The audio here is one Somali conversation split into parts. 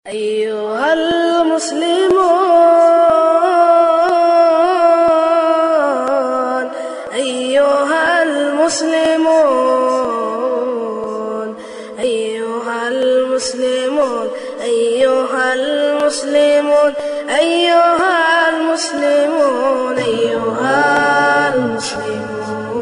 أيها المسلمون أيها المسلمون أيها المسلمون أيها المسلمون أيها المسلمون أيها المسلمون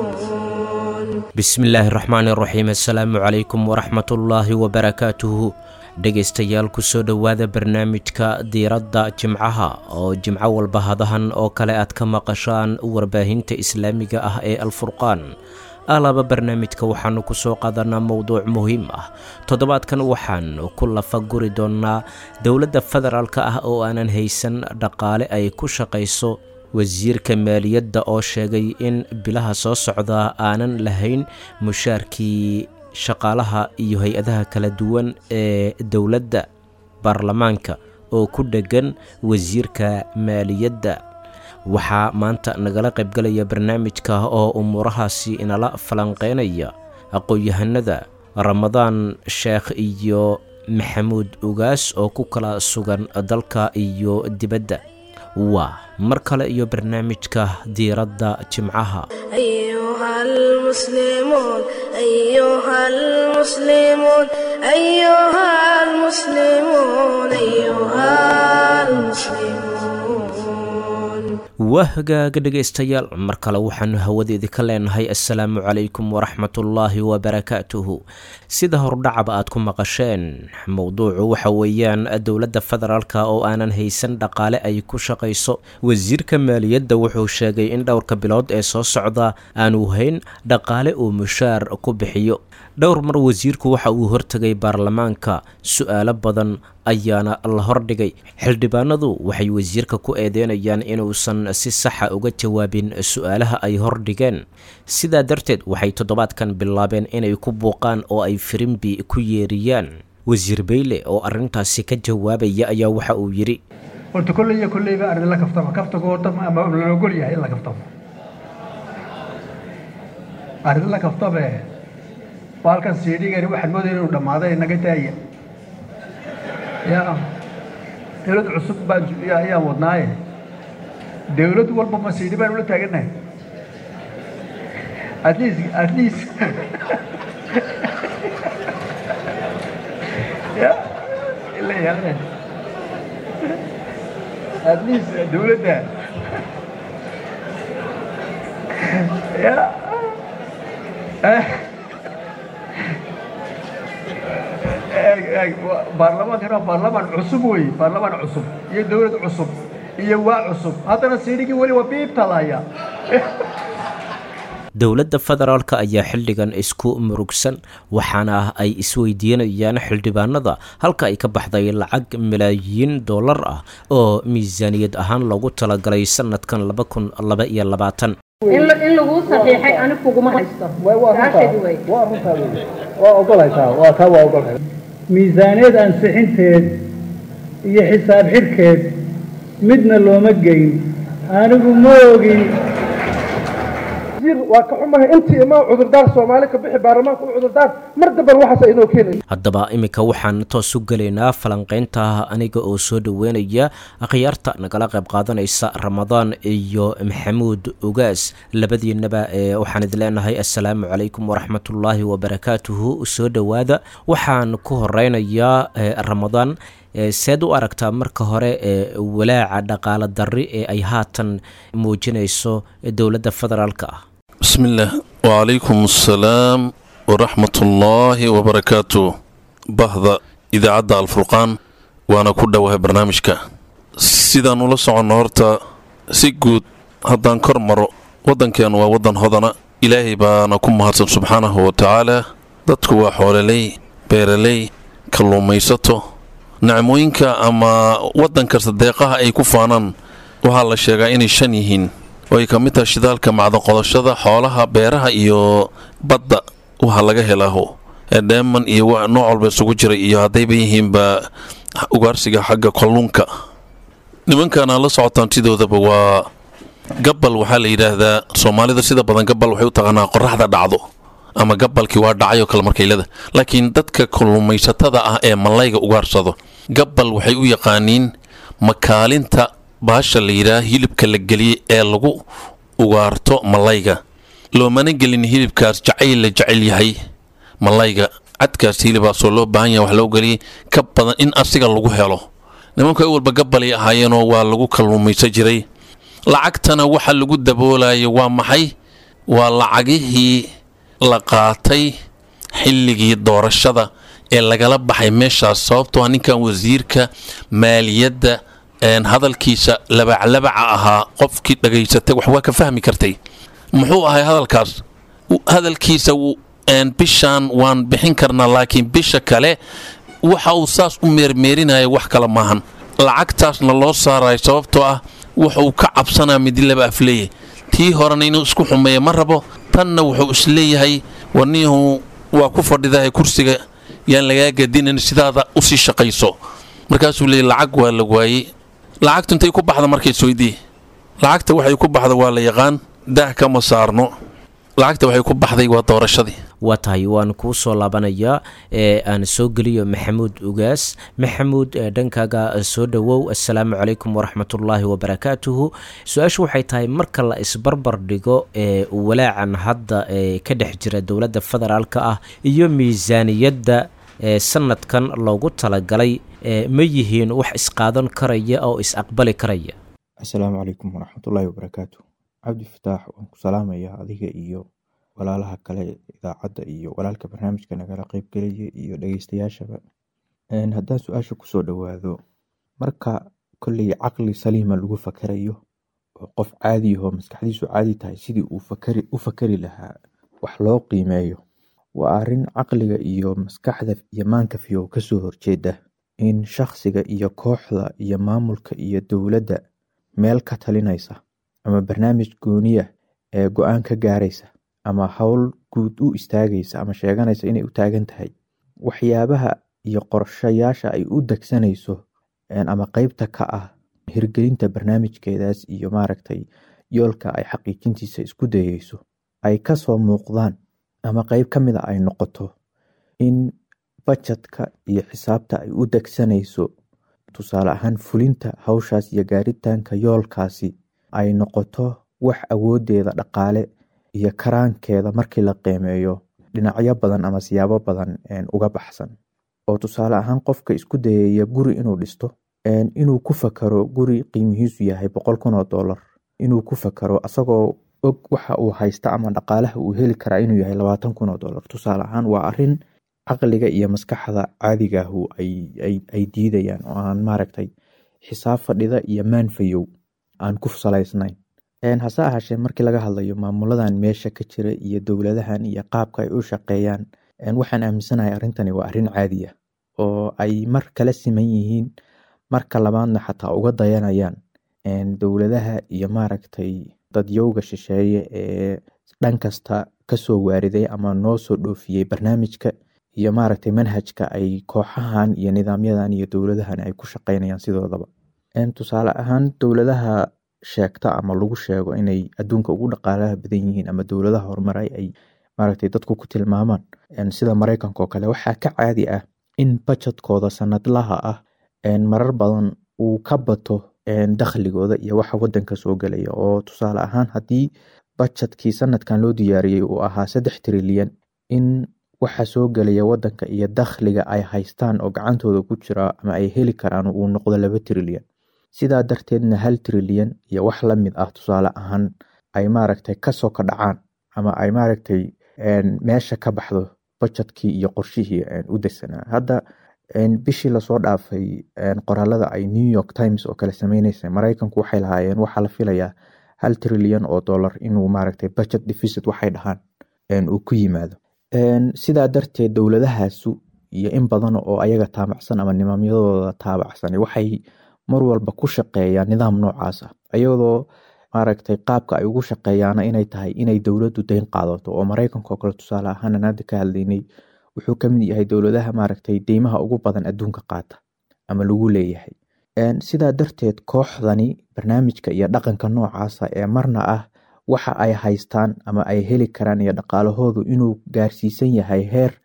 bismillaahi raxmaani raxiim assalaamu calaykum waraxmatullaahi wabarakaatuhu dhegaystayaal kusoo dhowaada barnaamijka diiradda jimcaha oo jimco walba hadahan oo kale aad ka maqashaan warbaahinta islaamiga ah ee alfurqaan alaba barnaamijka waxaanu kusoo qaadanaa mowduuc muhiim ah toddobaadkan waxaan ku lafa guri doonnaa dowladda federaalka ah oo aanan haysan dhaqaale ay ku shaqayso wasiirka maaliyadda oo sheegay in bilaha soo socda aanan lahayn mushaarkii shaqaalaha iyo hay-adaha kala duwan ee dowladda baarlamaanka oo ku dheggan wasiirka maaliyadda waxaa maanta nagala qaybgalaya barnaamijka oo umuurahaasi inala falanqeynaya aqoon-yahanada ramadaan sheekh iyo maxamuud ugaas oo ku kala sugan dalka iyo dibadda waa mar kale iyo barnaamijka diiradda jimcaha أيها المسلمون أيها المسلمون أيها المسلمون أيها المسلمون waa hagaaga dhegaystayaal mar kale waxaanu hawadeedii ka leenahay assalaamu calaykum waraxmatullaahi wabarakaatuhu sida hordhacaba aad ku maqasheen mowduucu waxa weeyaan dowladda federaalka oo aanan haysan dhaqaale ay ku shaqayso wasiirka maaliyadda wuxuu sheegay in dhowrka bilood ee soo socda aanu hayn dhaqaale uu mushaar ku bixiyo dhowr mar wasiirku waxa uu hortegay baarlamaanka su-aalo badan ayaana la hordhigay xildhibaanadu waxay wasiirka ku eedeynayaan inuusan si saxa uga jawaabin su-aalaha ay hordhigeen sidaa darteed waxay toddobaadkan bilaabeen inay ku buuqaan oo ay firimbi ku yeeriyaan wasiir beyle oo arrintaasi ka jawaabaya ayaa waxa uu yidhi horta kolley iyo kolleyba arrin la kaftamo kaftago horta ama la ogol yahay in la kaftamo arrin la kaftabe baalkan siidhigani waxaan moodaya inuu dhammaaday naga daaya ya dawlad cusub baan ya- ayaan wadnaaye dawlad walba ma siidhi baan ula taagannahay at least at least ya ila yaane at least dawladda ya eh eeg eeg wa- baarlamaankana waa baarlamaan cusub wey baarlamaan cusub iyo dawlad cusub iyo waa cusub haddana siidhigii weli waa biibta laaya dowladda federaalka ayaa xilligan isku murugsan waxaana ay isweydiinayaan xildhibaanada halka ay ka baxday lacag malaayiin dollar ah oo miisaaniyad ahaan loogu talagalay sanadkan laba kun laba iyo labaatan in la- in laguu saxiixay anigu kuguma haysto Taasheedi wey. waa runtaa wey waa ogolaysaa waa taa waa ogolay miisaaniyad ansixinteed iyo xisaab xidhkeed midna looma geyn anigu ma ogin waa ka xumahay intii imaa cudurdaar soomaali ka bixi baarlamaanka u cudurdaar mar damban waxaas inoo keenay haddaba iminka waxaan toos u gelaynaa falanqeynta aniga oo soo dhoweynaya akhyaarta nagala qayb qaadanaysa ramadaan iyo maxamuud ugaas labadiinaba ee waxaan idin leenahay assalaamu calaykum waraxmatullaahi wabarakaatuhu soo dhowaada waxaan ku horeynayaa eh, ramadaan Eh, seed u aragtaa marka hore ee walaaca dhaqaale darri ee ay haatan muujinayso dowladda federaalka ah بسم الله وعليكم السلام ورحمة الله وبركاته بهذا إذا عدى الفرقان وأنا كل وهي برنامجك سيدا نولا سعون هورتا سيقود هدان كرمرو ودن كان ودن هدنا إلهي بانا كم هاتن سبحانه وتعالى dadku waa xooleley beeraley kalluumaysato nacmooyinka ama waddan kasta deeqaha ay ku faanaan waxaa la sheegaa inay shan yihiin oo ay ka mid tahay shidaalka macdaqodashada xoolaha beeraha iyo badda waxa laga helaaho ee dheeman iyo wa nooc walba isugu jiray iyo haddayba yihiinba ugaarsiga xagga kalluunka nimankan aad la socotaan sidoodaba waa gabbal waxaa la yidhaahdaa soomaalida sida badan gabbal waxay u taqaanaa qoraxda dhacdo ama gabalkii waa dhacay oo kale markaylada laakiin dadka kalluumaysatada ah ee malayga ugaarsado gabbal waxay u yaqaaniin makaalinta baasha la yidhaah hilibka la geliyey ee lagu ugaarto malayga loomana gelin hilibkaas jacayl la jecel yahay malayga cadkaas hilibaasoo loo baahan yahay wax loo geliyey ka badan in asiga lagu helo nimanku ay walba gabbalay ahaayeenoo waa lagu kalluumaysan jiray lacagtana waxa lagu daboolayo waa maxay waa lacagihii la qaatay xilligii doorashada ee lagala baxay meeshaas sababtoo ah ninkan wasiirka maaliyadda hadalkiisa labaclabaca ahaa qofkii dhagaysatay wax waa ka fahmi kartay muxuu ahay hadalkaas hadalkiisa bishaan waan bixin karnaa laakiin bisha kale waxa uu saas u meermeerinaya wax kale maahan lacagtaasna loo saarayo sababtoo ah wuxuu ka cabsanaa midi laba afleeye tii horena inuu isku xumeeya ma rabo tanna wuxuu isleeyahay warniyahu waa ku fadhidahay kursiga yaan lagaa gadinin sidaada usii shaqayso markaasuu leeyay lacag waa la waayey lacagtu intay ku baxda markays weydii lacagta waxay ku baxda waa la yaqaan daah kama saarno lacagta waxay ku baxday waa doorashadii waa tahay waan kuu soo laabanayaa ee aan soo geliyo maxamuud ugaas maxamuud dhankaaga soo dhowow assalaamu calaykum waraxmatullaahi wabarakaatuhu su-aashu waxay tahay marka la isbarbar dhigo ee walaacan hadda ee ka dhex jira dowladda federaalka ah iyo miisaaniyadda ee sanadkan loogu talagalay ma yihiin wax isqaadan karaya oo is-aqbali karaya assalaamu calaykum waraxmatullaahi wabarakaatu cabdi fataax waan ku salaamaya adiga iyo walaalaha kale idaacadda iyo walaalka barnaamijka nagala qeybgelaya iyo dhegeystayaashaba haddaan su-aasha kusoo dhowaado marka kolley caqli saliima lagu fakarayo oo qof caadi ahoo maskaxdiisu caadi tahay sidii uu u fakari lahaa wax loo qiimeeyo waa arrin caqliga iyo maskaxda iyo maankafiyo kasoo horjeeda in shakhsiga iyo kooxda iyo maamulka iyo dowladda meel ka talinaysa ama barnaamij gooniya ee go-aan ka gaaraysa ama howl guud u istaagaysa ama sheeganaysa inay u taagan tahay waxyaabaha iyo qorshayaasha ay u degsanayso ama qeybta ka ah hirgelinta barnaamijkeedaas iyo maaragtay yoolka ay xaqiijintiisa isku dayeyso ay kasoo muuqdaan ama qeyb ka mida ay noqoto in bajetka iyo xisaabta ay u degsanayso tusaale ahaan fulinta hawshaas iyo gaaritaanka yoolkaasi ay noqoto wax awoodeeda dhaqaale iyo karaankeeda markii la qiimeeyo dhinacyo badan ama siyaabo badan uga baxsan oo tusaale ahaan qofka isku dayaya guri inuu dhisto inuu ku fakaro guri qiimihiisu yahay boqol kun oo dollar inuu ku fakaro asagoo og waxa uu haysta ama dhaqaalaha uu heli karaa inuu yahay labaatan kun oo dollar tusaale ahaan waa arin caqliga iyo maskaxda caadigaahu ay diidayaan oo aan maaragtay xisaab fadhida iyo maanfayow aan ku salaysnayn hase ahaashee markii laga hadlayo maamuladan meesha ka jira iyo dowladahan iyo qaabka ay u shaqeeyaan waxaan aaminsanahay arrintani waa arrin caadi ah oo ay mar kala siman yihiin marka labaadna xataa uga dayanayaan dowladaha iyo maaragtay dadyowga shisheeye ee dhan kasta kasoo waariday ama noo soo dhoofiyey barnaamijka iyo maaragtay manhajka ay kooxahan iyo nidaamyadan iyo dowladahan ay ku shaqeynayaan sidoodaba tusaale ahaan dowladaha sheegta ama lagu sheego inay adduunka ugu dhaqaalaha badan yihiin ama dowladaha horumaray ay maaragtay dadku ku tilmaamaan sida maraykanka oo kale waxaa ka caadi ah in bajetkooda sanadlaha ah marar badan uu ka bato dakhligooda iyo waxa wadanka soo gelaya oo tusaale ahaan haddii bajetkii sanadkan loo diyaariyey uu ahaa saddex trilyan in waxa soo gelaya wadanka iyo dakhliga ay haystaan oo gacantooda ku jira ama ay heli karaan uu noqdo laba trilyan sidaa darteedna hal trilyan iyo wax lamid ah tusaale ahaan ay maaragtay kasoo ka dhacaan ama ay maaragtay meesha ka baxdo bajetkii iyo qorshihii u degsanaa hadda bishii lasoo dhaafay qoraalada ay new york times oo kale sameyneysa maraykanku waxay lahaayeen waxaa la filayaa hal trilyan oo dollar inuu maaragtay budget deficit waxay dhahaan uu ku yimaado sidaa darteed dowladahaasu iyo in badan oo ayaga taabacsan ama nidaamyadooda taabacsan waxay mar walba ku shaqeeyaan nidaam noocaas ah iyadoo maaragtay qaabka ay ugu shaqeeyaana inay tahay inay dowladdu deyn qaadato oo maraykanka oo kale tusaale ahaan aan hadda ka hadlaynay wuxuu kamid yahay dowladaha maaragtay deymaha ugu badan adduunka qaata ama lagu leeyahay sidaa darteed kooxdani barnaamijka iyo dhaqanka noocaasa ee marna ah waxa ay haystaan ama ay heli karaan iyo dhaqaalahoodu inuu gaarsiisan yahay heer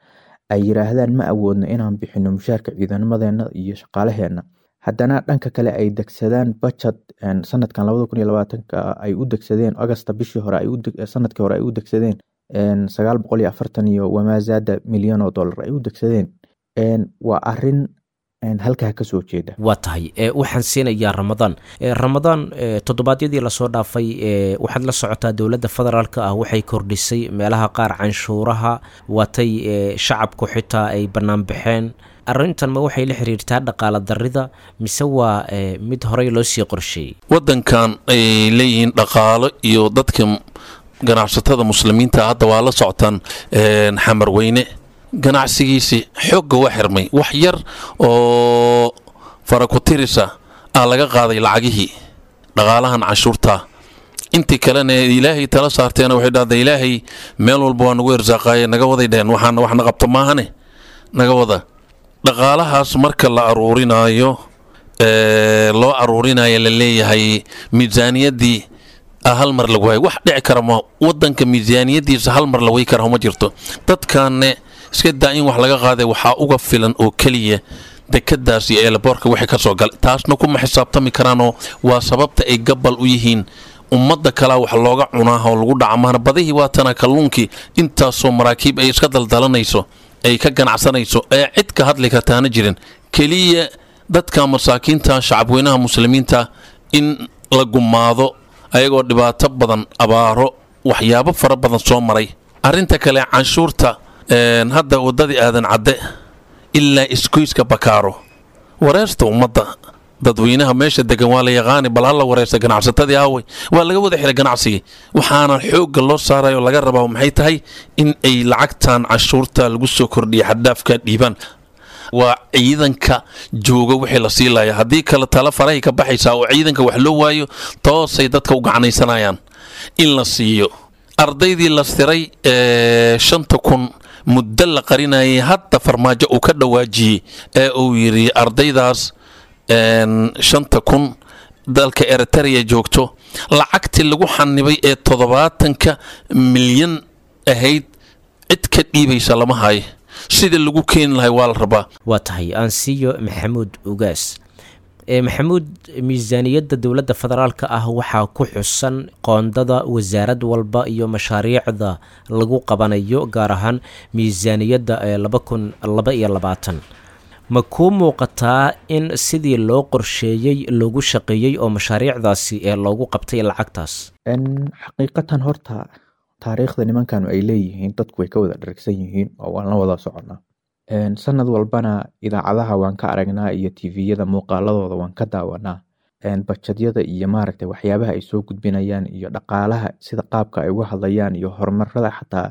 ay yiraahdaan ma awoodno inaan bixino mushaarka ciidamadeena iyo shaqaalaheena haddana dhanka kale ay degsadaan bajad sanadkan labada kun iyo labaatanka ay u degsadeen augusta bishii hore sanadkii hore ay u degsadeen sagaal boqol iyo afartan iyo wamaazaada milyan oo dollar ay u degsadeen waa arin halkaa kasoo jeeda waa tahay waxaan siinayaa ramadaan ramadaan toddobaadyadii lasoo dhaafay waxaad la socotaa dowladda federaalk ah waxay kordhisay meelaha qaar canshuuraha waatay shacabku xitaa ay bannaan baxeen arrintan ma waxay la xiriirtaa dhaqaala darida mise waa mid horey loo sii qorsheeyey waddankan ay leeyihiin dhaqaalo iyo dadka ganacsatada muslimiinta hadda waa la socotaan xamar weyne ganacsigiisii xoogga waa xirmay wax yar oo farakutirisa ah laga qaaday lacagihii dhaqaalahan canshuurta intii kalena ilaahay tala saarteena waxay dhahda ilaahay meel walba waa nagu irsaaqaaye naga waday dheheen waxaana waxna qabto maahane naga wada dhaqaalahaas marka la aruurinaayo loo aruurinayo la leeyahay miisaaniyaddii hal mar lagu hay wax dhici kara ma wadanka miisaaniyadiisa hal mar la way kara ma jirto dadkaanne iska daa in wax laga qaaday waxaa uga filan oo keliya dekadaas iyo eelaboorka wixii ka soo galay taasna kuma xisaabtami karaanoo waa sababta ay gabal u yihiin ummadda kalea wax looga cunaaha oo lagu dhaca maana badihii waatana kalluunkii intaasoo maraakiib ay iska daldalanayso ay ka ganacsanayso ee cid ka hadli kartaana jirin keliya dadka masaakiinta shacabweynaha muslimiinta in la gumaado ayagoo dhibaato badan abaaro waxyaabo fara badan soo maray arinta kale canshuurta hadda wadadii aadan cadde ilaa isgoyska bakaaro wareersta ummadda dadweynaha meesha degan waa la yaqaani bal hala wareersta ganacsatadii aawey waa laga wada xiray ganacsigii waxaana xoogga loo saarayo laga rabaa maxay tahay in ay lacagtan canshuurta lagu soo kordhiya xaddaafka dhiibaan waa ciidanka jooga wixii la sii laaya haddii kale tala farahay ka baxaysaa oo ciidanka wax loo waayo toosay dadka u gacanaysanayaan in la siiyo ardaydii la siray ee shanta kun muddo la qarinayay hadda farmaajo uu ka dhawaajiyey ee uu yidhi ardaydaas shanta kun dalka eritrea joogto lacagtii lagu xanibay ee toddobaatanka milyan ahayd cid ka dhiibaysa lama hayo sida lagu keeni lahay waa la rabaa waa tahay aansiyo maxamuud ugaas maxamuud miisaaniyadda dowladda federaalka ah waxaa ku xusan qoondada wasaarad walba iyo mashaariicda lagu qabanayo gaar ahaan miisaaniyadda laba kun laba iyo labaatan ma kuu muuqataa in sidii loo qorsheeyey loogu shaqeeyey oo mashaariicdaasi ee loogu qabtay lacagtaas xaqiiqatan horta taariikhda nimankanu ay leeyihiin dadku way ka wada dharagsan yihiin oo waan la wada soconaa sanad walbana idaacadaha waan ka aragnaa iyo tviyada muuqaaladooda waan ka daawanaa bajadyada iyo maaragta waxyaabaha ay soo gudbinayaan iyo dhaqaalaha sida qaabka ay uga hadlayaan iyo horumarada xataa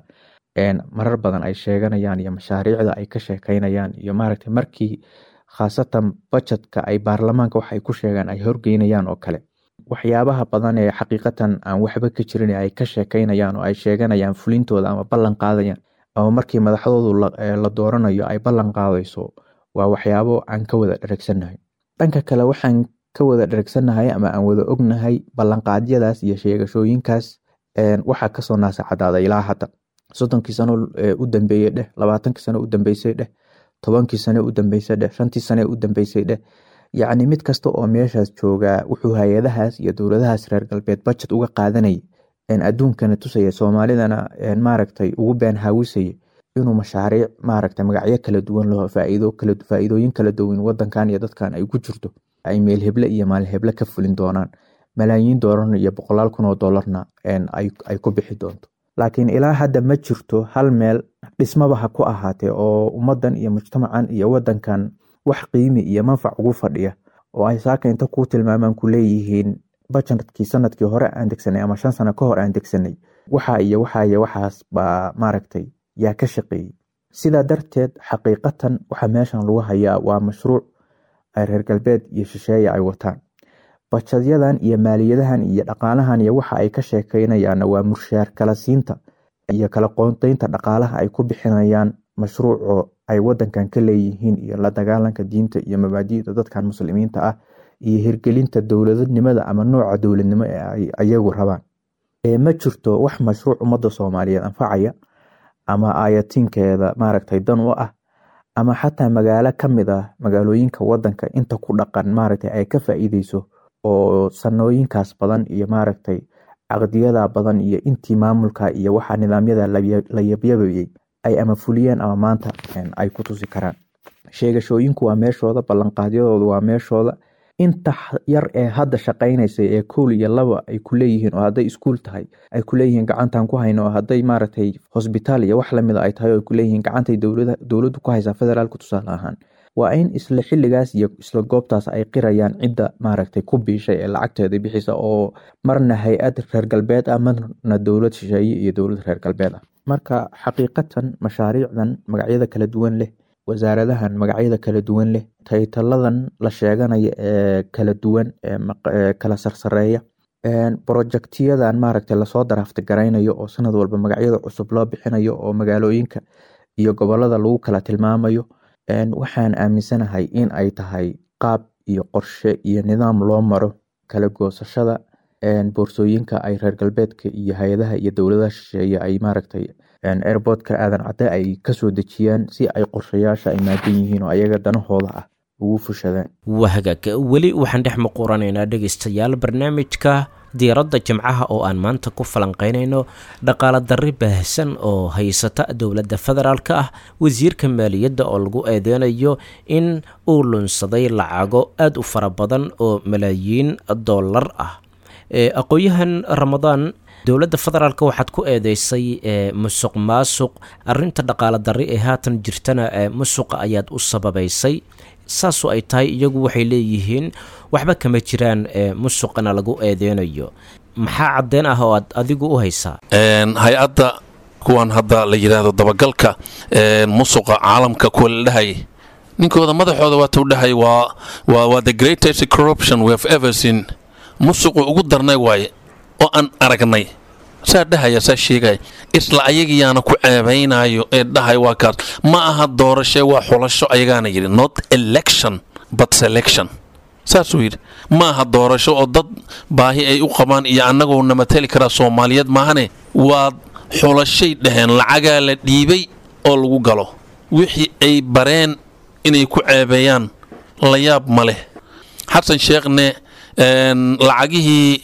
marar badan ay sheeganayaan iyo mashaariicda ay ka sheekeynayaan iyo maaragta markii khaasatan bajetka ay baarlamaanka waxay ku sheegaan ay horgeynayaan oo kale waxyaabaha badan ee xaqiiqatan aan waxba ka jirin ay ka sheekeynayaan oo ay sheeganayaan fulintooda ama ballan qaadayaan ama markii madaxdoodu la dooranayo ay ballan qaadayso waa waxyaabo aan ka wada dheragsannahay dhanka kale waxaan ka wada dheragsannahay ama aan wada ognahay ballanqaadyadaas iyo sheegashooyinkaas waxaa kasoo naasacadaaday ilaa hadda soddonkii sano u dambeeyey dheh labaatankii sano u dambeysay dheh tobankii sane u dambeysay dheh shantii sane u dambeysay dheh yacni mid kasta oo meeshaas joogaa wuxuu hay-adahaas iyo dowladahaas reer galbeed bajet uga qaadanayay adduunkana tusaya soomaalidana maaragtay ugu been haawisaya inuu mashaariic maaragta magacyo kala duwan laho faa'iidooyin kala duwan wadankan iyo dadkan ay ku jirto ay meel heble iyo maalin heble ka fulin doonaan malaayiin doolarna iyo boqolaal kun oo doolarna ay ku bixi doonto laakiin ilaa hadda ma jirto hal meel dhismaba ha ku ahaatee oo ummadan iyo mujtamacan iyo wadankan wax qiimi iyo manfac ugu fadhiya oo ay saaka inta ku tilmaamaan ku leeyihiin bajetkii sanadkii hore aan degsanay ama shan sano ka hor aan degsanay waxa iyo waxa iyo waxaas baa maaragtay yaa ka shaqeeyey sidaa darteed xaqiiqatan waxa meeshan lagu hayaa waa mashruuc ay reer galbeed iyo shisheeye ay wataan bajadyadan iyo maaliyadahan iyo dhaqaalahan iyo waxa ay ka sheekeynayaanna waa murshaar kala siinta iyo kala qoonteynta dhaqaalaha ay ku bixinayaan mashruuco ay wadankan ka leeyihiin iyo la dagaalanka diinta iyo mabaadi'da dadkan muslimiinta ah iyo hirgelinta dowladnimada ama nooca dowladnimo ee ay ayagu rabaan ma jirto wax mashruuc ummadda soomaaliyeed anfacaya ama aayatinkeeda maaragtay dan u ah ama xataa magaalo ka mid ah magaalooyinka wadanka inta ku dhaqan maaragtay ay ka faa'iideyso oo sanooyinkaas badan iyo maaragtay caqdiyada badan iyo intii maamulka iyo waxa nidaamyada la yabyabayey ay ama fuliyeen ama maanta ay ku tusi karaan sheegashooyinku waa meeshooda ballanqaadyadooda waa meeshooda inta yar ee hadda shaqaynaysa ee kool iyo laba ay ku leeyihiin oo hadday iskuul tahay ay ku leeyihiin gacantan ku hayno oo hadday maaragtay hosbitaal iyo wax lamida ay tahay oo ay ku leeyihiin gacantay dowladdu ku haysaa federaalka tusaale ahaan waa in isla xilligaas iyo isla goobtaas ay qirayaan cidda maaragtay ku biishay ee lacagteeda bixisa oo marna hay-ad reer galbeed ah marna dowlad shisheeye iyo dowlad reer galbeed ah marka xaqiiqatan mashaariicdan magacyada kala duwan leh wasaaradahan magacyada kala duwan leh taytaladan la sheeganaya ee kala duwan ee kala sarsareeya brojectiyadan maaragtay lasoo daraafta garaynayo oo sanad walba magacyada cusub loo bixinayo oo magaalooyinka iyo gobolada lagu kala tilmaamayo waxaan aaminsanahay in ay tahay qaab iyo qorshe iyo nidaam loo maro kala goosashada boorsooyinka ay reer galbeedka iyo hay-adaha iyo dowladaha shisheeye ay maaragtay airportka aadan cadde ay kasoo dejiyaan si ay qorshayaasha ay maadan yihiin oo ayaga danahooda ah ugu fushadaan waa hagaag weli waxaan dhex muquranaynaa dhegaystayaal barnaamijka diiradda jimcaha oo aan maanta ku falanqeynayno dhaqaala darri baahsan oo haysata dowladda federaalk ah wasiirka maaliyadda oo lagu eedeynayo in uu lunsaday lacago aada u fara badan oo malaayiin dollar ah aqoon-yahan ramadaan dowladda federaalk waxaad ku eedeysay musuq maasuq arinta dhaqaala darri ee haatan jirtana musuqa ayaad u sababaysay saasu ay tahay iyagu waxay leeyihiin waxba kama jiraan musuqana lagu eedeynayo maxaa caddeyn ah oo aad adigu u haysaa hay-adda kuwan hadda la yidhaahdo dabagalka musuqa caalamka kuwa la dhahay ninkooda madaxooda waatuu dhahay waa waa the greatest corruption we have ever seen musuqu ugu darnay waaye oo aan aragnay saa dhahaya saa sheegaya isla ayagiyaana ku ceebaynayo ee dhahay waa kaas ma aha doorashee waa xulasho ayagaana yidhi not election but selection saasuu yidhi ma aha doorasho oo dad baahi ay u qabaan iyo annagoo na matali karaa soomaaliyeed maahane waa xulashay dhaheen lacagaa la dhiibay oo lagu galo wixii ay bareen inay ku ceebeeyaan la yaab ma leh xasan sheekhne lacagihii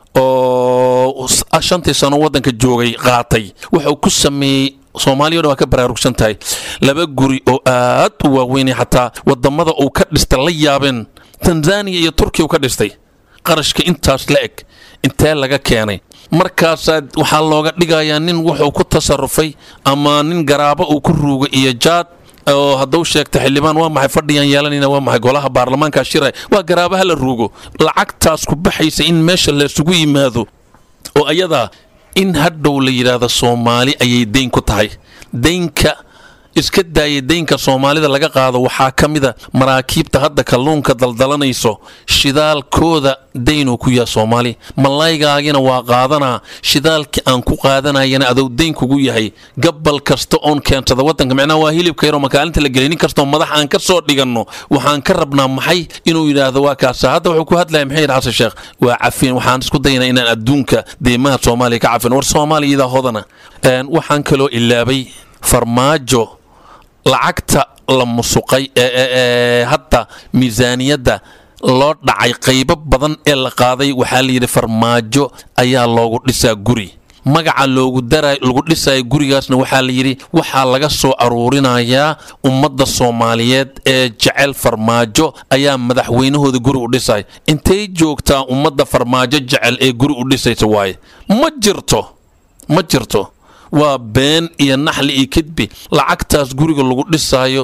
oo shantii sano waddanka joogay qaatay wuxuu ku sameeyey soomaaliya o dhan waa ka baraarugsan tahay laba guri oo aad u waaweynay xataa wadamada uu ka dhistay la yaabeen tanzaniya iyo turkiya uu ka dhistay qarashka intaas la eg intee laga keenay markaasaa waxaa looga dhigayaa nin wuxuu ku tasarufay ama nin garaabo uu ku ruugay iyo jaad oo hadduu sheegta xildhibaan waa maxay fadhiyaan yeelanayna waa maxay golaha baarlamaanka shiray waa garaabaha la ruugo lacagtaas ku baxaysa in meesha laysugu yimaado oo ayadaa in hadhow la yidhaahdo soomaali ayay dayn ku tahay daynka iska daaya daynka soomaalida laga qaado waxaa ka mida maraakiibta hadda kalluunka daldalanayso shidaalkooda daynuu ku yaha soomaali malaygaagina waa qaadanaa shidaalkii aan ku qaadanayana adou dayn kugu yahay gabal kasta oon keensada wadanka micnaha waa hilibka yaroo makaalinta la gelay nin kastoo madax aan ka soo dhiganno waxaan ka rabnaa maxay inuu yidhaahdo waa kaasa hadda wuxuu ku hadlaya maxay yidhi xasan sheekh waa cafin waxaan isku daynaa inaan adduunka deymaha soomaaliya ka cafin war soomaaliya idaa hodana waxaan kaloo ilaabay farmaajo lacagta la musuqay ee hadda miisaaniyadda loo dhacay qaybo badan ee la qaaday waxaa layidhi farmaajo ayaa loogu dhisaa guri magaca loogu daray lagu dhisaya gurigaasna waxaa layidhi waxaa laga soo aruurinayaa ummadda soomaaliyeed ee jecel farmaajo ayaa madaxweynahooda guri u dhisay intay joogtaa ummadda farmaajo jecel ee guri u dhisaysa waaye ma jirto ma jirto waa been iyo naxli iyo kidbi lacagtaas guriga lagu dhisaayo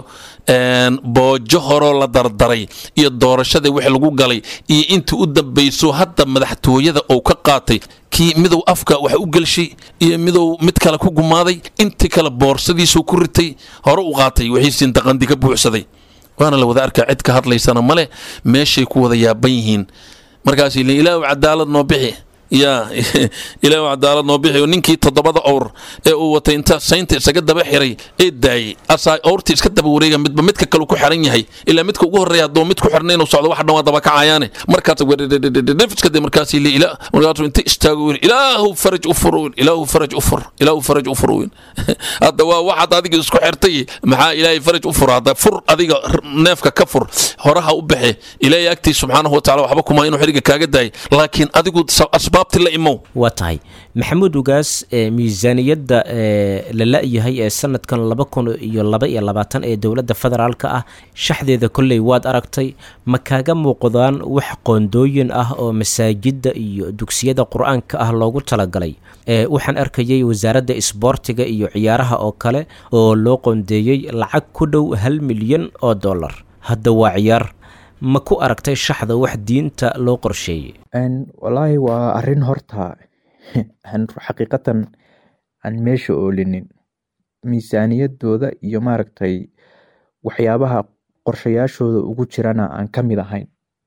boojo horoo la dardaray iyo doorashadii wix lagu galay iyo intii u dambayso hadda madaxtooyada uu ka qaatay kii midow afka wax u gelshay iyo midow mid kale ku gumaaday intii kale boorsadiisuu ku ritay hore u qaatay wixiisiin daqandi ka buuxsaday waana la wada arkaa cid ka hadlaysana male meeshay ku wada yaaban yihiin markaas ilaahu cadaalad noo bixi yaa ilaah cadaalad noo bixiyo ninkii toddobada owr ee uu watay inta saynta isaga daba xiray ee daayey asaa owrtii iska daba wareega midba midka kale ku xiran yahay ilaa midka ugu horreeya hadduu mid ku xirna inuu socdo wax dhan waa daba kacayaane markaas werefskade markaas markaasuu inta istaago wiil ilaahu faraj u fur wiil ilaahu faraj u fur ilaahu faraj u fur wiil hadda waa waxaad adiga isku xirtay maxaa ilaahay faraj u fur hadda fur adiga neefka ka fur horaha u baxe ilaahay agtiis subxaanahu watacaala waxba kuma inuu xiriga kaaga daayay laakiin adigu asbaabti la imow waa tahay maxamuud ugaas miisaaniyadda la la-yahay ee sanadkan laba kun iyo laba iyo labaatan ee dowladda federaalka ah shaxdeeda kolley waad aragtay ma kaaga muuqdaan wax qoondooyin ah oo masaajidda iyo dugsiyada qur-aanka ah loogu talagalay waxaan arkayay wasaaradda isboortiga iyo ciyaaraha oo kale oo loo qoondeeyey lacag ku dhow hal milyan oo dollar hadda waa ciyaar ma ku aragtay shaxda wax diinta loo qorsheeyey walaahi waa arin horta aan xaqiiqatan aan meesha oolinin miisaaniyadooda iyo maaragtay waxyaabaha qorshayaashooda ugu jirana aan ka mid ahayn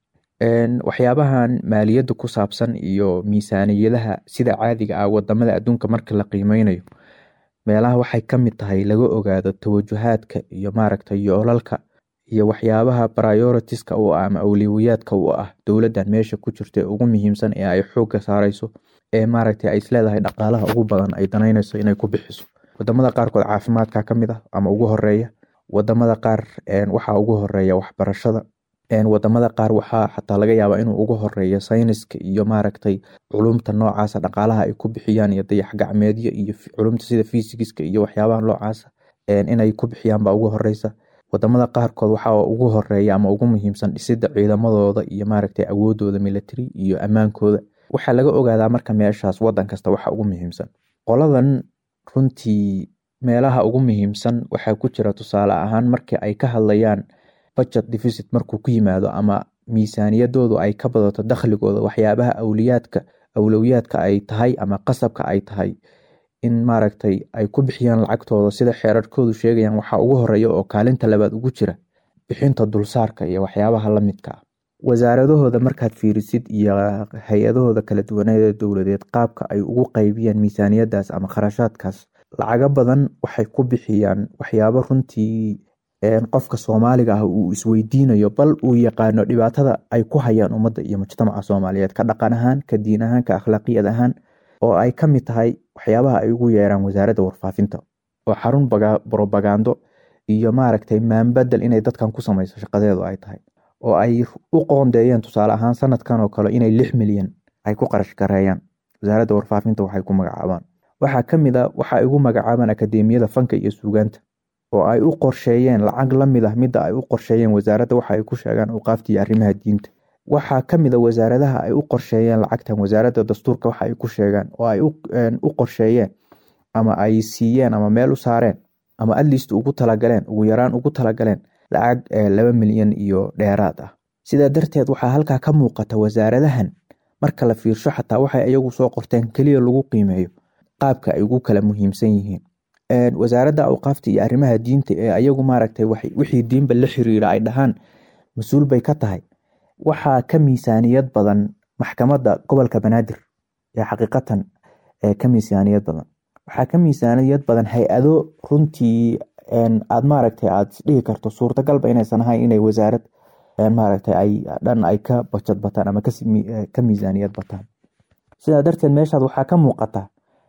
waxyaabahan maaliyadda ku saabsan iyo miisaaniyadaha sida caadiga ah wadamada adduunka marka la qiimeynayo meelaha waxay ka mid tahay laga ogaado tawajuhaadka iyo maaragtay yoolalka iyo waxyaabaha prioritiska u ah ama awliwiyaadka u ah dowladdan meesha ku jirta ee ugu muhiimsan ee ay xoogga saareyso ee maaragtay ay isleedahay dhaqaalaha ugu badan ay danaynayso inay ku bixiso wadamada qaarkood caafimaadka ka mid ah ama ugu horeeya wadamada qaar waxaa ugu horeeya waxbarashada wadamada qaar waxaa xataa laga yaabaa inuu ugu horeeyo sayniska iyo maaragtay culumta noocaasa dhaqaalaha ay ku bixiyaan iyo dayax gacmeedyo iyo culumta sida fisigiska iyo waxyaabaha noocaasa inay ku bixiyaan baa ugu horeysa wadamada qaarkood waxaa ugu horeeya ama ugu muhiimsan dhisida ciidamadooda iyo maaragtay awoodooda military iyo ammaankooda waxaa laga ogaadaa marka meeshaas wadan kasta waxa ugu muhiimsan qoladan runtii meelaha ugu muhiimsan waxaa ku jira tusaale ahaan markii ay ka hadlayaan budget deficit markuu ku yimaado ama miisaaniyadoodu ay ka badato dakhligooda waxyaabaha awliyaadka awlowiyaadka ay tahay ama qasabka ay tahay in maaragtay ay ku bixiyaan lacagtooda sida xeerarkoodu sheegayaan waxaa ugu horeeya oo kaalinta labaad ugu jira bixinta dulsaarka iyo waxyaabaha la midka ah wasaaradahooda markaad fiirisid iyo hay-adahooda kala duwaneeda dowladeed qaabka ay ugu qaybiyaan miisaaniyadaas ama kharashaadkaas lacago badan waxay ku bixiyaan waxyaabo runtii qofka soomaaliga ah uu isweydiinayo bal uu yaqaano dhibaatada ay ku hayaan ummadda iyo mujtamaca soomaaliyeed ka dhaqan ahaan ka diin ahaan ka akhlaaqiyad ahaan oo ay ka mid tahay waxyaabaha ay ugu yeeraan wasaaradda warfaafinta oo xarun brobagando iyo maaragtay maanbadel inay dadkan ku samayso shaqadeedu ay tahay oo ay u qoondeeyeen tusaale ahaan sanadkan oo kale inay lix milyan ay ku qarash gareeyaan wasaaradda warfaafinta waxay ku magacaabaan waxaa ka mid a waxa ay ugu magacaabaan akadeemiyada fanka iyo suugaanta oo ay u qorsheeyeen lacag la mid ah midda ay u qorsheeyeen wasaaradda waxa ay ku sheegaan awqaafta iyo arrimaha diinta waxaa ka mid a wasaaradaha ay u qorsheeyeen lacagtan wasaaradda dastuurka waxa ay ku sheegaan oo ay u qorsheeyeen ama ay siiyeen ama meel u saareen ama adliist ugu talagaleen ugu yaraan ugu talagaleen lacag laba milyan iyo dheeraad ah sidaa darteed waxaa halkaa ka muuqata wasaaradahan marka la fiirsho xataa waxay iyagu soo qorteen keliya lagu qiimeeyo qaabka ay ugu kala muhiimsan yihiin wasaaradda awqaafta iyo arrimaha diinta ee ayagu maaragtay wixii diinba la xiriira ay dhahaan mas-uul bay ka tahay waxaa ka miisaaniyad badan maxkamadda gobolka banaadir ee xaqiiqatan ka miisaaniyad badan waxaa ka miisaaniyad badan hay-ado runtii aad maaragtay aad isdhihi karto suurtagalba inaysan ahayn inay wasaarad maaragtay ay dhan ay ka bajad bataan ama ka miisaaniyad bataan sidaa darteed meeshaad waxaa ka muuqata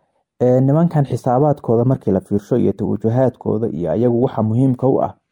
nimankan xisaabaadkooda markii la fiirsho iyo tawajuhaadkooda iyo ayagu waxa muhiimka u ah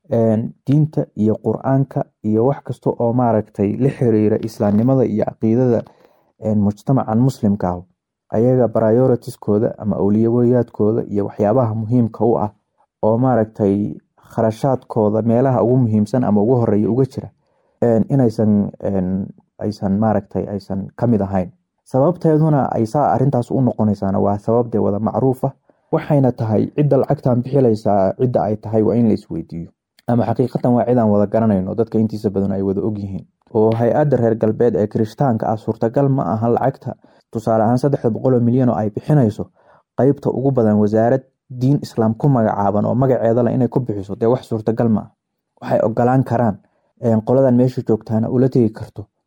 diinta iyo qur-aanka iyo wax kasta oo maaragtay la xiriira islaamnimada iyo caqiidada mujtamacan muslimka ah ayaga prioritieskooda ama awliyawayaadkooda iyo waxyaabaha muhiimka u ah oo maaragtay kharashaadkooda meelaha ugu muhiimsan ama ugu horeeya uga jira inaysan aysan maaragtay aysan kamid ahayn sababteeduna ay saa arintaas u noqonaysaana waa sababdee wada macruufa waxayna tahay cidda lacagtan bixilaysaa cidda ay tahay waa in la isweydiiyo ama xaqiiqatan waa cidaan wada garanayno dadka intiisa badan ay wada ogyihiin oo hay-adda reer galbeed ee kirishtaanka ah suurtagal ma aha lacagta tusaale ahaan saddexda boqol oo milyan oo ay bixinayso qeybta ugu badan wasaarad diin islaam ku magacaaban oo magaceeda leh inay ku bixiso dee wax suurtagal ma ah waxay ogolaan karaan qoladan meesha joogtaana ula tegi karto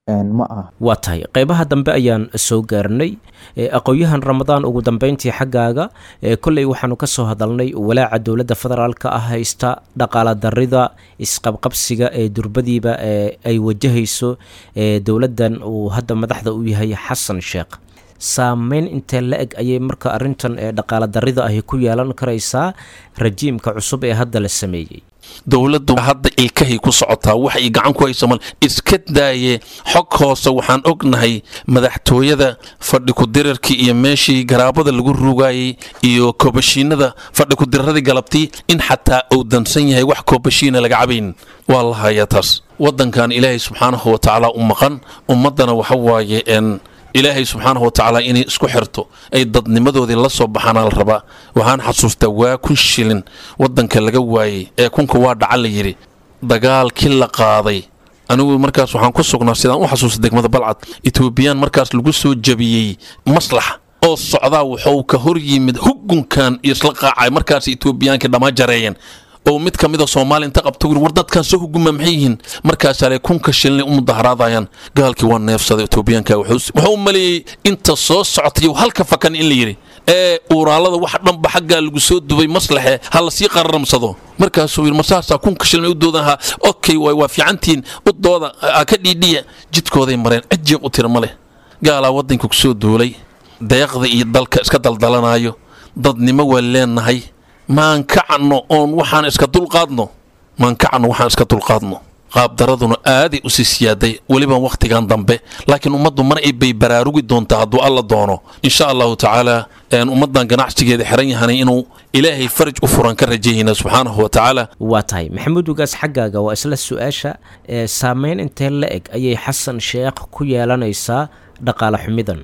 ma aha waa tahay qeybaha dambe ayaan soo gaarnay aqoon-yahan ramadaan ugu dambeyntii xaggaaga kolley waxaanu ka soo hadalnay walaaca dowladda federaalka ah haysta dhaqaala darida isqabqabsiga ee durbadiiba ay wajahayso dowladdan uu hadda madaxda u yahay xasan sheekh saameyn intee la eg ayay marka arrintan ee dhaqaala darida ahi ku yeelan karaysaa rajiimka cusub ee hadda la sameeyey dowladdu hadda ilkahay ku socotaa wax ay gacan ku hayso mal iska daaye xog hoose waxaan ognahay madaxtooyada fadhi ku-dirarkii iyo meeshii garaabada lagu rugaayey iyo koobashiinada fadhi ku-diraradii galabtii in xataa uu dansan yahay wax koobashiina laga cabayn waa la hayaa taas waddankan ilaahay subxaanahu wa tacaala u maqan ummaddana waxa waaye n ilaahay subxaanahu watacaala inay isku xirto ay dadnimadoodii la soo baxaana la rabaa waxaan xasuustaa waa kun shilin waddanka laga waayey ee kunka waa dhaca la yidhi dagaalkii la qaaday anigu markaas waxaan ku sugnaa sidaan u xasuusta degmada balcad etoobiyaan markaas lagu soo jabiyey maslax oo socdaa wuxuu ka hor yimid hugunkan iyo isla qaacay markaas etoobiyaankii dhammaa jareeyeen oo mid ka mida soomaaliya inta qabta war dadkan soo huguma maxay yihiin markaasaale kunka shilin u mudaharaadayaan gaalkii waa neefsaday etoobiyaanka wuxuu u maleeyey inta soo socotay halka fakan in la yidhi ee uuraalada wax dhanba xaggaa lagu soo dubay maslaxe ha la sii qararamsado markaasuu yidhi masaasaa kunka shilin u doodaha okay waay waa fiicantiin u dooda ha ka dhiidhiya jidkooday mareen cijiiq u tira ma leh gaalaa waddanka ku soo duulay deeqda iyo dalka iska daldalanaayo dadnimo waa leenahay maan kacanno oon waxaan iska dulqaadno maan kacanno waxaan iska dulqaadno qaabdaraduna aaday u sii siyaaday weliba wakhtigan dambe laakiin ummaddu mar ay bay baraarugi doontaa hadduu alla doono insha allahu tacaala ummaddan ganacsigeeda xiran yahanay inuu ilaahay faraj u furan ka rajayayna subxaanahu wa tacaala waa tahay maxamuud ugaas xaggaaga waa isla su-aasha ee saameyn intee la eg ayay xasan sheekh ku yeelanaysaa dhaqaale xumidan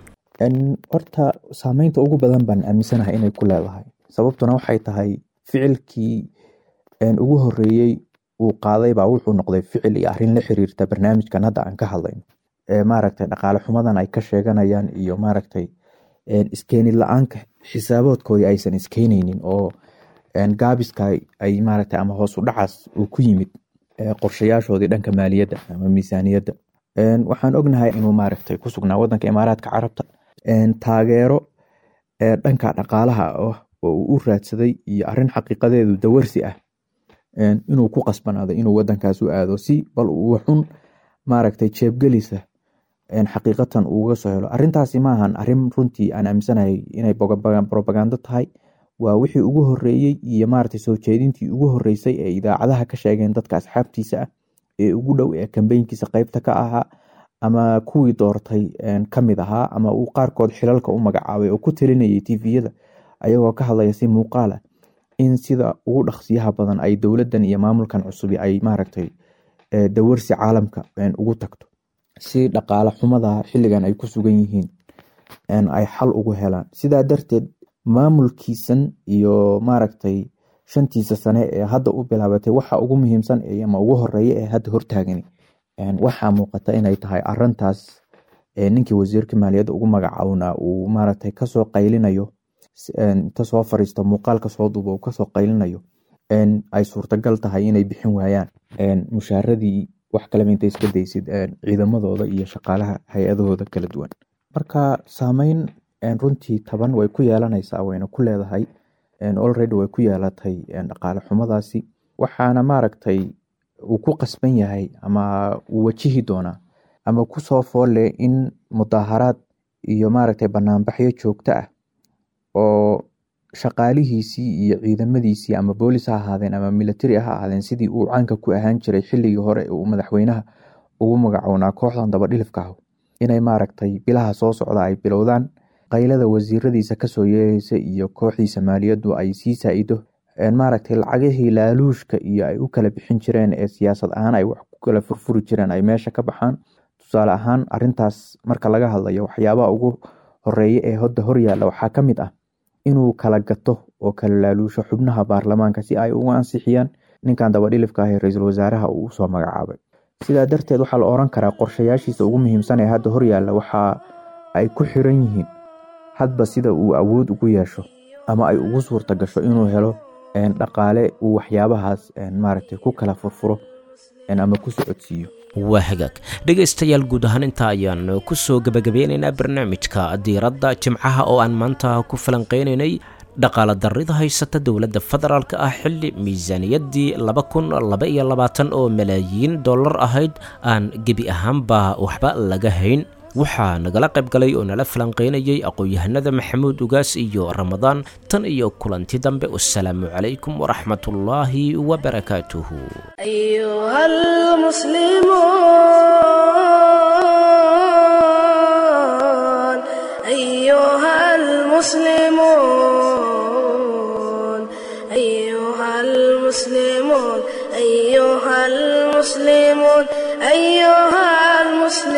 horta saameynta ugu badan baan aaminsanahay inay ku leedahay sababtuna waxay tahay ficilkii ugu horeeyey uu qaaday baa wuxuu noqday ficil iyo arrin la xiriirta barnaamijkan hadda aan ka hadlayno maaragtay dhaqaale xumadan ay ka sheeganayaan iyo maaragtay iskeenid la-aanka xisaaboodkoodii aysan iskeenaynin oo gaabiska ay maaragtay ama hoos u dhacaas uu ku yimid qorshayaashoodii dhanka maaliyadda ama miisaaniyadda waxaan ognahay inuu maaragtay ku sugnaa wadanka imaaraadka carabta taageero dhanka dhaqaalaha ah oo uu u raadsaday iyo arrin xaqiiqadeedu dawarsi ah inuu ku qasbanaado inuu wadankaas u aado si bal uu xun maaragtay jeebgelisa xaqiiqatan uga soo helo arrintaasi maahan arrin runtii aan aaminsanahay inay probagando tahay waa wixii ugu horeeyey iyo maaragtay soo jeedintii ugu horeysay ee idaacadaha ka sheegeen dadka asxaabtiisa ah ee ugu dhow ee kambeynkiisa qeybta ka ahaa ama kuwii doortay kamid ahaa ama uu qaarkood xilalka u magacaabay oo ku talinayay tviyada ayagoo ka hadlaya si muuqaal ah in sida ugu dhaqsiyaha badan ay dowladan iyo maamulkan cusubi ay maaragtay dawarsi caalamka ugu tagto si dhaqaale xumada xiligan ay ku sugan yihiin ay xal ugu helaan sidaa darteed maamulkiisan iyo maaragtay shantiisa sane ee hadda u bilaabatay waxa ugu muhiimsan ama ugu horeeya ee hadda hortaagani waxaa muuqata inay tahay arintaas ninkii wasiirka maaliyadda ugu magacaawna uu maaragtay kasoo qaylinayo inta soo fariisto muuqaalka soo duuba uu kasoo qaylinayo ay suurtagal tahay inay bixin waayaan mushaaradii wax kaleba intay iska daysid ciidamadooda iyo shaqaalaha hay-adahooda kala duwan marka saameyn runtii taban way ku yeelanaysaa wayna ku leedahay already way ku yeelatay dhaqaale xumadaasi waxaana maaragtay uu ku qasban yahay ama uu wajihi doonaa ama kusoo foolle in mudaaharaad iyo maaragtay banaanbaxyo joogto ah oo shaqaalihiisii iyo ciidamadiisii ama boolis ha ahaadeen ama military ha ahaadeen sidii uu caanka ku ahaan jiray xilligii hore uu madaxweynaha ugu magacownaa kooxdan dabadhilifka ah inay maaragtay bilaha soo socda ay bilowdaan qaylada wasiiradiisa kasoo yeereysa iyo kooxdiisa maaliyaddu ay sii saa-ido maaragtay lacagihii laaluushka iyo ay u kala bixin jireen ee siyaasad ahaan ay wax ku kala furfuri jireen ay meesha ka baxaan tusaale ahaan arintaas marka laga hadlayo waxyaabaha ugu horeeya ee hodda horyaalla waxaa ka mid ah inuu kala gato oo kala laaluusho xubnaha baarlamaanka si ay uga ansixiyaan ninkan dabadhilifka ah ee ra-iisul wasaaraha uu usoo magacaabay sidaa darteed waxaa la oran karaa qorshayaashiisa ugu muhiimsan ee hadda horyaalla waxa ay ku xiran yihiin hadba sida uu awood ugu yeesho ama ay ugu suurta gasho inuu helo dhaqaale uu waxyaabahaas maaragtay ku kala furfuro ama ku socodsiiyo waa hagaag dhegaystayaal guud ahaan intaa ayaan ku soo gebagabeynaynaa barnaamijka diiradda jimcaha oo aan maanta ku falanqeynaynay dhaqaala darrida haysata dowladda federaalk ah xilli miisaaniyaddii laba kun laba iyo labaatan oo malaayiin dollar ahayd aan gebi ahaanba waxba laga hayn waxaa nagala qayb galay oo nala falanqeynayay aqoon-yahanada maxamuud ugaas iyo ramadaan tan iyo kulanti dambe wasalaamu calaykum waraxmatullaahi wabarakaatuhu أيها المسلمون أيها المسلمون أيها المسلمون أيها المسلمون أيها المسلمون